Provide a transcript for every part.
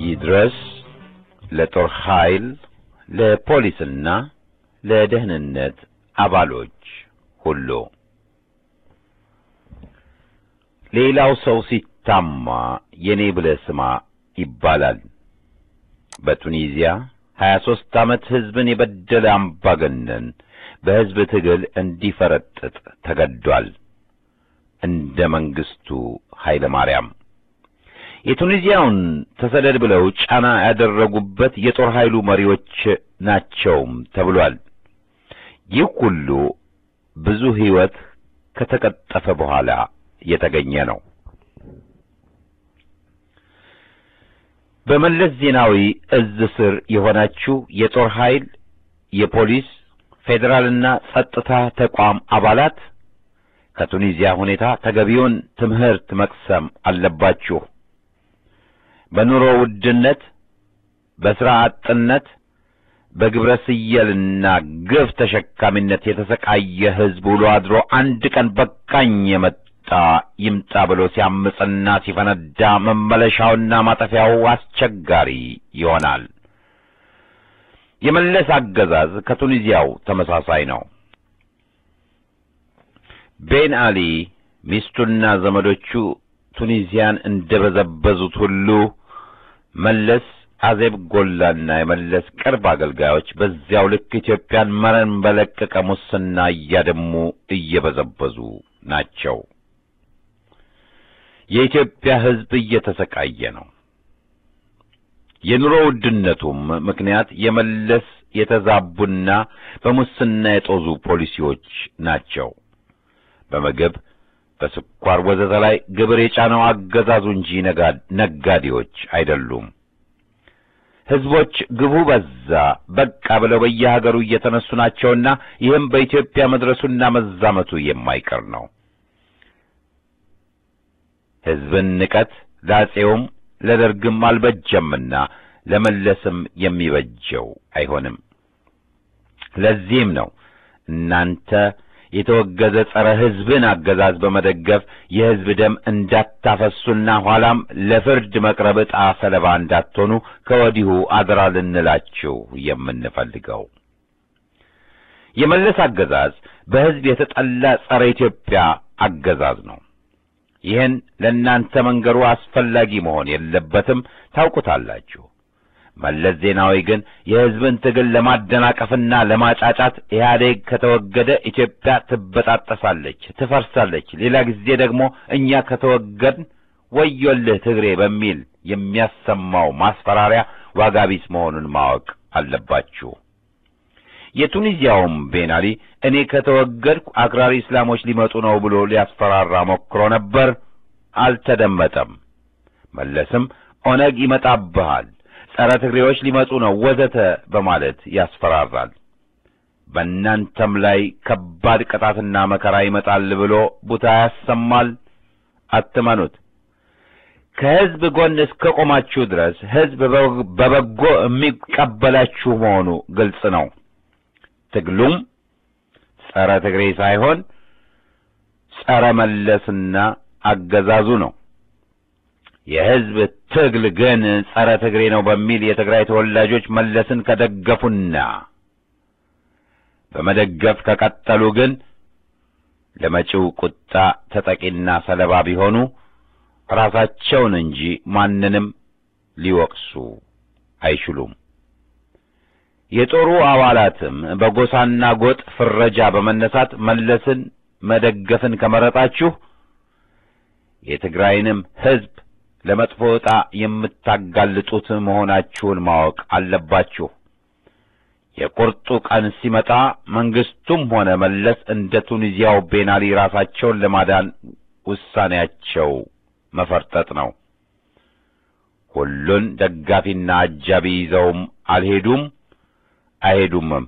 ይድረስ ለጦር ኃይል ለፖሊስና ለደህንነት አባሎች ሁሉ። ሌላው ሰው ሲታማ የኔ ብለህ ስማ ይባላል። በቱኒዚያ ሀያ ሦስት ዓመት ሕዝብን የበደለ አምባገነን በሕዝብ ትግል እንዲፈረጥጥ ተገዷል። እንደ መንግሥቱ ኃይለ ማርያም የቱኒዚያውን ተሰደድ ብለው ጫና ያደረጉበት የጦር ኃይሉ መሪዎች ናቸውም ተብሏል። ይህ ሁሉ ብዙ ሕይወት ከተቀጠፈ በኋላ የተገኘ ነው። በመለስ ዜናዊ እዝ ስር የሆናችሁ የጦር ኃይል፣ የፖሊስ፣ ፌዴራልና ጸጥታ ተቋም አባላት ከቱኒዚያ ሁኔታ ተገቢውን ትምህርት መቅሰም አለባችሁ። በኑሮ ውድነት፣ በሥራ አጥነት፣ በግብረ ስየልና ግፍ ተሸካሚነት የተሰቃየ ሕዝብ ውሎ አድሮ አንድ ቀን በቃኝ የመጣ ይምጣ ብሎ ሲያምፅና ሲፈነዳ መመለሻውና ማጠፊያው አስቸጋሪ ይሆናል። የመለስ አገዛዝ ከቱኒዚያው ተመሳሳይ ነው። ቤን አሊ ሚስቱና ዘመዶቹ ቱኒዚያን እንደ በዘበዙት ሁሉ መለስ አዜብ ጎላና የመለስ ቅርብ አገልጋዮች በዚያው ልክ ኢትዮጵያን መረን በለቀቀ ሙስና እያደሙ እየበዘበዙ ናቸው። የኢትዮጵያ ሕዝብ እየተሰቃየ ነው። የኑሮ ውድነቱም ምክንያት የመለስ የተዛቡና በሙስና የጦዙ ፖሊሲዎች ናቸው። በምግብ በስኳር ወዘተ ላይ ግብር የጫነው አገዛዙ እንጂ ነጋዴዎች አይደሉም። ሕዝቦች ግቡ በዛ በቃ ብለው በየሀገሩ እየተነሱ ናቸውና ይህም በኢትዮጵያ መድረሱና መዛመቱ የማይቀር ነው። ሕዝብን ንቀት ለአፄውም ለደርግም አልበጀምና ለመለስም የሚበጀው አይሆንም። ለዚህም ነው እናንተ የተወገዘ ጸረ ሕዝብን አገዛዝ በመደገፍ የሕዝብ ደም እንዳታፈሱና ኋላም ለፍርድ መቅረብ ዕጣ ሰለባ እንዳትሆኑ ከወዲሁ አደራ ልንላችሁ የምንፈልገው። የመለስ አገዛዝ በሕዝብ የተጠላ ጸረ ኢትዮጵያ አገዛዝ ነው። ይህን ለእናንተ መንገሩ አስፈላጊ መሆን የለበትም፣ ታውቁታላችሁ። መለስ ዜናዊ ግን የሕዝብን ትግል ለማደናቀፍና ለማጫጫት ኢህአዴግ ከተወገደ ኢትዮጵያ ትበጣጠሳለች፣ ትፈርሳለች፣ ሌላ ጊዜ ደግሞ እኛ ከተወገድን ወዮልህ ትግሬ በሚል የሚያሰማው ማስፈራሪያ ዋጋ ቢስ መሆኑን ማወቅ አለባችሁ። የቱኒዚያውም ቤን አሊ እኔ ከተወገድኩ አክራሪ እስላሞች ሊመጡ ነው ብሎ ሊያስፈራራ ሞክሮ ነበር፣ አልተደመጠም። መለስም ኦነግ ይመጣብሃል ጸረ ትግሬዎች ሊመጡ ነው ወዘተ በማለት ያስፈራራል። በእናንተም ላይ ከባድ ቅጣትና መከራ ይመጣል ብሎ ቡታ ያሰማል። አትመኑት። ከሕዝብ ጎን እስከ ቆማችሁ ድረስ ሕዝብ በበጎ የሚቀበላችሁ መሆኑ ግልጽ ነው። ትግሉም ጸረ ትግሬ ሳይሆን ጸረ መለስና አገዛዙ ነው። የሕዝብ ትግል ግን ጸረ ትግሬ ነው በሚል የትግራይ ተወላጆች መለስን ከደገፉና በመደገፍ ከቀጠሉ ግን ለመጪው ቁጣ ተጠቂና ሰለባ ቢሆኑ ራሳቸውን እንጂ ማንንም ሊወቅሱ አይችሉም። የጦሩ አባላትም በጎሳና ጎጥ ፍረጃ በመነሳት መለስን መደገፍን ከመረጣችሁ የትግራይንም ሕዝብ ለመጥፎ ዕጣ የምታጋልጡት መሆናችሁን ማወቅ አለባችሁ። የቁርጡ ቀን ሲመጣ መንግስቱም ሆነ መለስ እንደ ቱኒዚያው ቤናሊ ራሳቸውን ለማዳን ውሳኔያቸው መፈርጠጥ ነው። ሁሉን ደጋፊና አጃቢ ይዘውም አልሄዱም አይሄዱምም።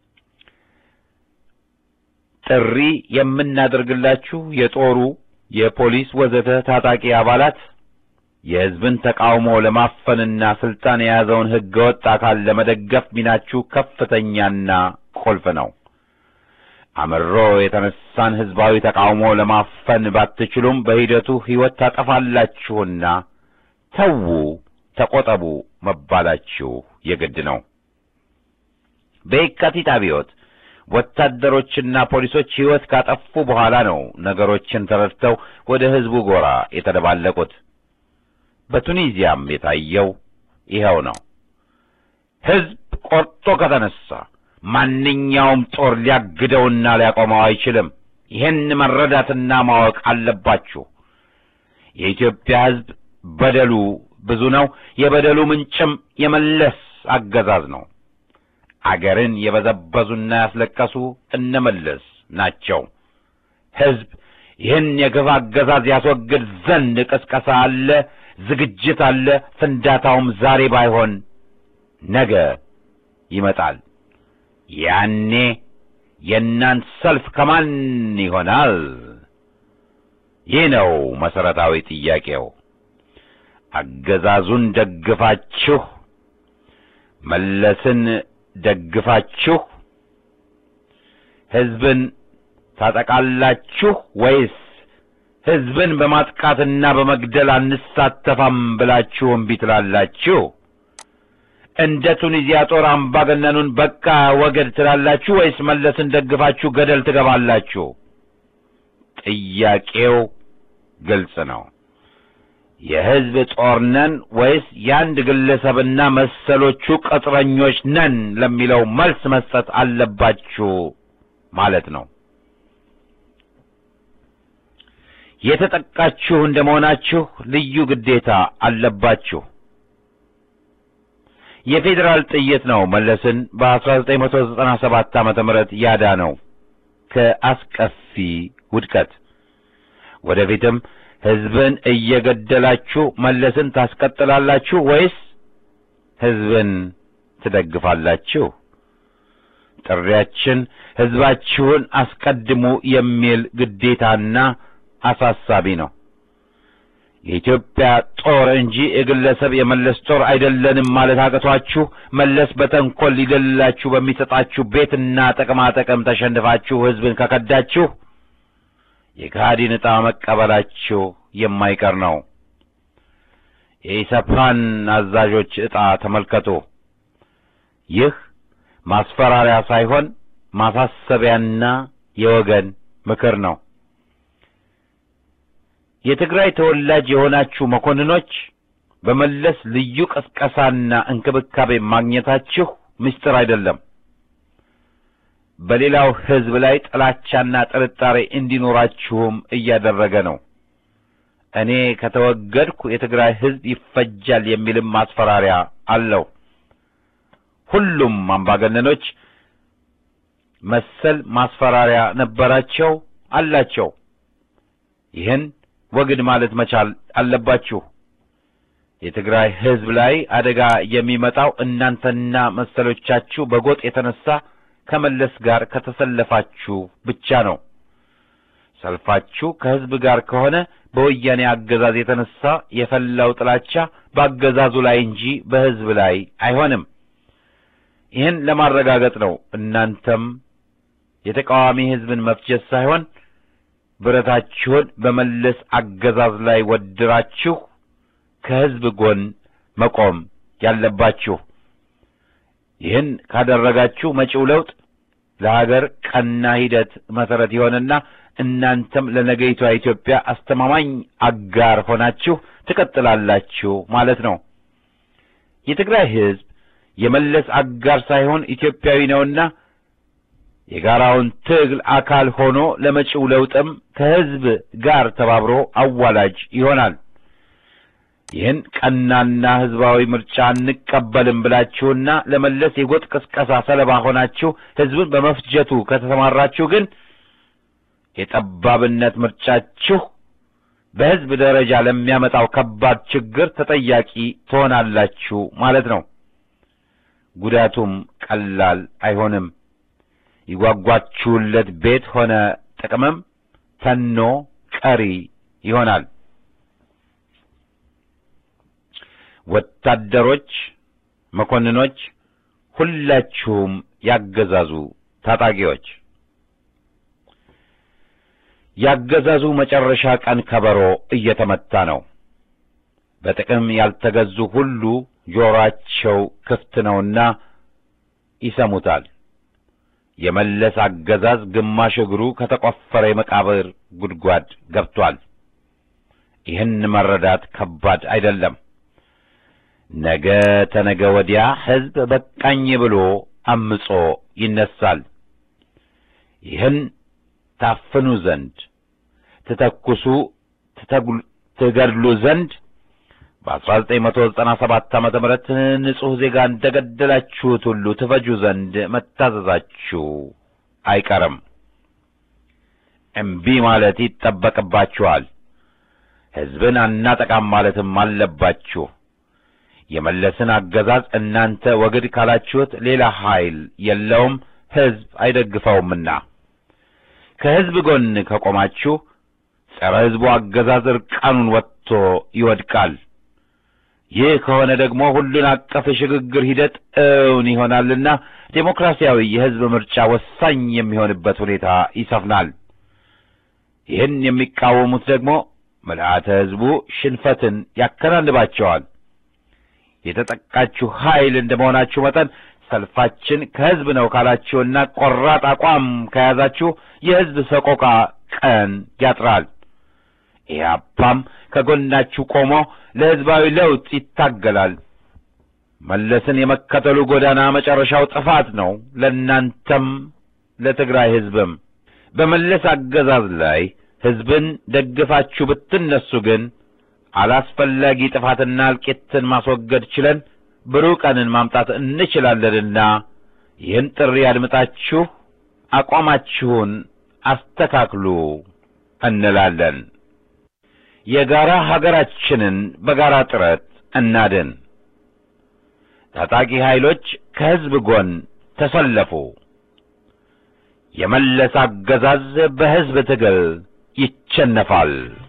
ጥሪ የምናደርግላችሁ የጦሩ የፖሊስ ወዘተ ታጣቂ አባላት የሕዝብን ተቃውሞ ለማፈንና ስልጣን የያዘውን ሕገ ወጥ አካል ለመደገፍ ሚናችሁ ከፍተኛና ቁልፍ ነው። አምሮ የተነሳን ሕዝባዊ ተቃውሞ ለማፈን ባትችሉም በሂደቱ ሕይወት ታጠፋላችሁና ተዉ፣ ተቆጠቡ መባላችሁ የግድ ነው። በየካቲት አብዮት ወታደሮችና ፖሊሶች ሕይወት ካጠፉ በኋላ ነው ነገሮችን ተረድተው ወደ ሕዝቡ ጎራ የተደባለቁት። በቱኒዚያም የታየው ይኸው ነው። ሕዝብ ቆርጦ ከተነሳ ማንኛውም ጦር ሊያግደውና ሊያቆመው አይችልም። ይህን መረዳትና ማወቅ አለባችሁ። የኢትዮጵያ ሕዝብ በደሉ ብዙ ነው። የበደሉ ምንጭም የመለስ አገዛዝ ነው። አገርን የበዘበዙና ያስለቀሱ እነመለስ ናቸው። ሕዝብ ይህን የግፍ አገዛዝ ያስወግድ ዘንድ ቅስቀሳ አለ፣ ዝግጅት አለ። ፍንዳታውም ዛሬ ባይሆን ነገ ይመጣል። ያኔ የእናንት ሰልፍ ከማን ይሆናል? ይህ ነው መሠረታዊ ጥያቄው። አገዛዙን ደግፋችሁ መለስን ደግፋችሁ ሕዝብን ታጠቃላችሁ ወይስ ሕዝብን በማጥቃትና በመግደል አንሳተፋም ብላችሁ እምቢ ትላላችሁ? እንደ ቱኒዚያ ጦር አምባገነኑን በቃ ወገድ ትላላችሁ ወይስ መለስን ደግፋችሁ ገደል ትገባላችሁ? ጥያቄው ግልጽ ነው። የሕዝብ ጦር ነን ወይስ የአንድ ግለሰብና መሰሎቹ ቅጥረኞች ነን ለሚለው መልስ መስጠት አለባችሁ ማለት ነው። የተጠቃችሁ እንደ መሆናችሁ ልዩ ግዴታ አለባችሁ። የፌዴራል ጥይት ነው መለስን በ1997 ዓመተ ምህረት ያዳነው ከአስከፊ ውድቀት። ወደፊትም ሕዝብን እየገደላችሁ መለስን ታስቀጥላላችሁ ወይስ ሕዝብን ትደግፋላችሁ? ጥሪያችን ሕዝባችሁን አስቀድሙ የሚል ግዴታና አሳሳቢ ነው። የኢትዮጵያ ጦር እንጂ የግለሰብ የመለስ ጦር አይደለንም ማለት አቅቷችሁ መለስ በተንኰል ሊገድላችሁ በሚሰጣችሁ ቤትና ጥቅማ ጥቅም ተሸንፋችሁ ሕዝብን ከከዳችሁ የከሃዲን ዕጣ መቀበላችሁ የማይቀር ነው። የኢሰፓን አዛዦች ዕጣ ተመልከቱ። ይህ ማስፈራሪያ ሳይሆን ማሳሰቢያና የወገን ምክር ነው። የትግራይ ተወላጅ የሆናችሁ መኮንኖች በመለስ ልዩ ቅስቀሳና እንክብካቤ ማግኘታችሁ ምስጢር አይደለም። በሌላው ሕዝብ ላይ ጥላቻና ጥርጣሬ እንዲኖራችሁም እያደረገ ነው። እኔ ከተወገድኩ የትግራይ ሕዝብ ይፈጃል የሚልም ማስፈራሪያ አለው። ሁሉም አምባገነኖች መሰል ማስፈራሪያ ነበራቸው፣ አላቸው። ይህን ወግድ ማለት መቻል አለባችሁ። የትግራይ ሕዝብ ላይ አደጋ የሚመጣው እናንተና መሰሎቻችሁ በጎጥ የተነሳ ከመለስ ጋር ከተሰለፋችሁ ብቻ ነው። ሰልፋችሁ ከሕዝብ ጋር ከሆነ በወያኔ አገዛዝ የተነሳ የፈላው ጥላቻ በአገዛዙ ላይ እንጂ በሕዝብ ላይ አይሆንም። ይህን ለማረጋገጥ ነው እናንተም የተቃዋሚ ሕዝብን መፍጀት ሳይሆን ብረታችሁን በመለስ አገዛዝ ላይ ወድራችሁ ከሕዝብ ጎን መቆም ያለባችሁ። ይህን ካደረጋችሁ መጪው ለውጥ ለሀገር ቀና ሂደት መሠረት ይሆንና እናንተም ለነገይቷ ኢትዮጵያ አስተማማኝ አጋር ሆናችሁ ትቀጥላላችሁ ማለት ነው። የትግራይ ሕዝብ የመለስ አጋር ሳይሆን ኢትዮጵያዊ ነውና የጋራውን ትግል አካል ሆኖ ለመጪው ለውጥም ከሕዝብ ጋር ተባብሮ አዋላጅ ይሆናል። ይህን ቀናና ሕዝባዊ ምርጫ እንቀበልም ብላችሁና ለመለስ የጎጥ ቅስቀሳ ሰለባ ሆናችሁ ሕዝብን በመፍጀቱ ከተሰማራችሁ ግን የጠባብነት ምርጫችሁ በሕዝብ ደረጃ ለሚያመጣው ከባድ ችግር ተጠያቂ ትሆናላችሁ ማለት ነው። ጉዳቱም ቀላል አይሆንም። ይጓጓችሁለት ቤት ሆነ ጥቅምም ተኖ ቀሪ ይሆናል። ወታደሮች፣ መኮንኖች፣ ሁላችሁም ያገዛዙ ታጣቂዎች ያገዛዙ መጨረሻ ቀን ከበሮ እየተመታ ነው። በጥቅም ያልተገዙ ሁሉ ጆሮአቸው ክፍት ነውና ይሰሙታል። የመለስ አገዛዝ ግማሽ እግሩ ከተቆፈረ የመቃብር ጉድጓድ ገብቷል። ይህን መረዳት ከባድ አይደለም። ነገ ተነገ ወዲያ ሕዝብ በቃኝ ብሎ አምጾ ይነሳል። ይህን ታፍኑ ዘንድ ትተኩሱ፣ ትገድሉ ዘንድ በ1997 ዓመተ ምህረት ንጹሕ ዜጋ እንደ ገደላችሁት ሁሉ ትፈጁ ዘንድ መታዘዛችሁ አይቀርም። እምቢ ማለት ይጠበቅባችኋል። ሕዝብን አናጠቃም ማለትም አለባችሁ። የመለስን አገዛዝ እናንተ ወግድ ካላችሁት ሌላ ኃይል የለውም፣ ሕዝብ አይደግፈውምና ከሕዝብ ጎን ከቆማችሁ ጸረ ሕዝቡ አገዛዝ እርቃኑን ወጥቶ ይወድቃል። ይህ ከሆነ ደግሞ ሁሉን አቀፍ የሽግግር ሂደት እውን ይሆናልና ዴሞክራሲያዊ የሕዝብ ምርጫ ወሳኝ የሚሆንበት ሁኔታ ይሰፍናል። ይህን የሚቃወሙት ደግሞ ምልአተ ሕዝቡ ሽንፈትን ያከናንባቸዋል። የተጠቃችሁ ኃይል እንደ መሆናችሁ መጠን ሰልፋችን ከሕዝብ ነው ካላችሁና ቆራጥ አቋም ከያዛችሁ የሕዝብ ሰቆቃ ቀን ያጥራል። ኢህአፓም ከጎናችሁ ቆሞ ለሕዝባዊ ለውጥ ይታገላል። መለስን የመከተሉ ጎዳና መጨረሻው ጥፋት ነው፣ ለእናንተም ለትግራይ ሕዝብም። በመለስ አገዛዝ ላይ ሕዝብን ደግፋችሁ ብትነሱ ግን አላስፈላጊ ጥፋትና እልቂትን ማስወገድ ችለን ብሩህ ቀንን ማምጣት እንችላለንና ይህን ጥሪ አድምጣችሁ አቋማችሁን አስተካክሉ እንላለን። የጋራ ሀገራችንን በጋራ ጥረት እናድን። ታጣቂ ኃይሎች ከሕዝብ ጎን ተሰለፉ። የመለስ አገዛዝ በሕዝብ ትግል ይቸነፋል።